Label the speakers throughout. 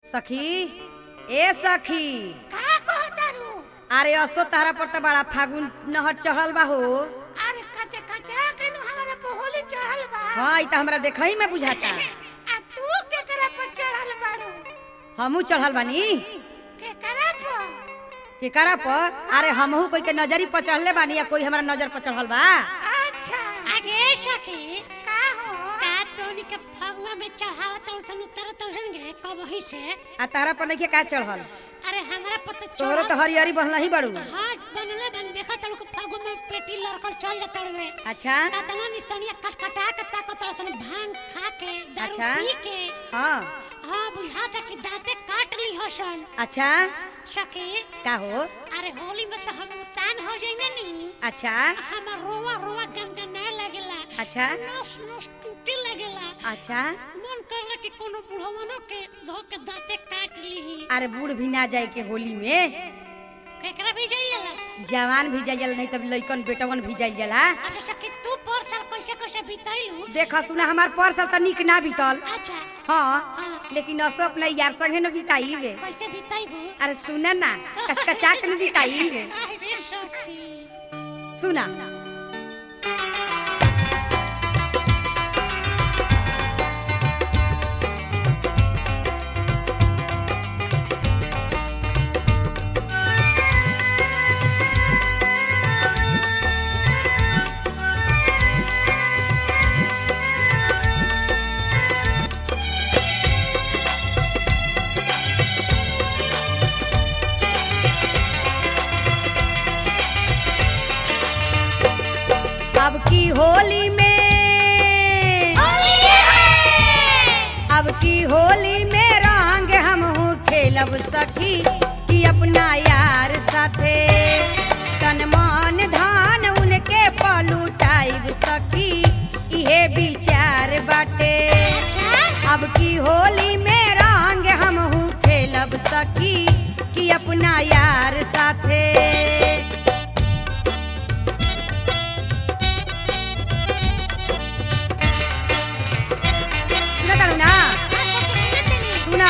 Speaker 1: सखी ए सखी
Speaker 2: का कहतारू
Speaker 1: अरे असो तारा पर त बड़ा फागुन नहर चढ़ल बा हो
Speaker 2: अरे कचे कचा के नु हमारे पे होली चढ़ल बा
Speaker 1: हाँ ई त हमरा देखही में बुझाता
Speaker 2: आ तू केकरा पर चढ़ल बाड़ू
Speaker 1: हमहू चढ़ल बानी
Speaker 2: केकरा पर
Speaker 1: केकरा पर अरे हमहू कोई के नजरी पर चढ़ले बानी या कोई हमरा नजर पर चढ़ल बा
Speaker 2: अच्छा
Speaker 3: आगे सखी
Speaker 2: का हो
Speaker 3: का तोनी के फगुआ में चढ़ावत सन उतरत सन गे कब ही से
Speaker 1: आ तारा पर नइखे का चढ़ल
Speaker 3: अरे हमरा पता
Speaker 1: तोहरो तो हरियरी बहला ही बड़ू
Speaker 3: हां बनले बन देखा तड़ू के फगुआ में पेटी लड़कल चल जात रे
Speaker 1: अच्छा
Speaker 3: कातना निस्तनिया कटकटा के ताकत सन भांग खा के दारू
Speaker 1: अच्छा।
Speaker 3: पी के
Speaker 1: हाँ
Speaker 3: हां बुझाता कि दांते काट ली हसन
Speaker 1: अच्छा
Speaker 3: सखी
Speaker 1: का हो
Speaker 3: अरे होली में तो हम उतान हो जाइना नी
Speaker 1: अच्छा
Speaker 3: हमर रोवा रोवा गनगनाए लगेला
Speaker 1: अच्छा
Speaker 3: नस नस टूटे लगेला
Speaker 1: अच्छा
Speaker 3: मन करला कि कोनो बुढ़वनो के धो के दांते काट ली
Speaker 1: अरे बूढ़ भी ना जाए के होली में
Speaker 3: केकरा भी जाइला
Speaker 1: जवान भी जाइल नहीं तब लइकन बेटवन भी जाइल जाला
Speaker 3: अच्छा सखी तू पर साल कैसे कैसे बिताइलू
Speaker 1: देख सुना हमार परसल त निक ना बीतल
Speaker 3: अच्छा
Speaker 1: हाँ
Speaker 3: हाँ।
Speaker 1: लेकिन असो अपना यार संगे न बिताई बे
Speaker 3: कैसे बिताइबू
Speaker 1: अरे सुना ना कचकचा के न बिताई बे
Speaker 3: अरे सखी
Speaker 1: सुना अब की होली में अब की होली में रंग हम हूँ खेलब सखी कि अपना यार साथे तन मन धान उनके पलुटाइब सखी इहे विचार बाटे अब की होली में रंग हम हूँ खेलब सखी कि अपना यार साथे सुना तारू ना सुना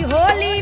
Speaker 1: होली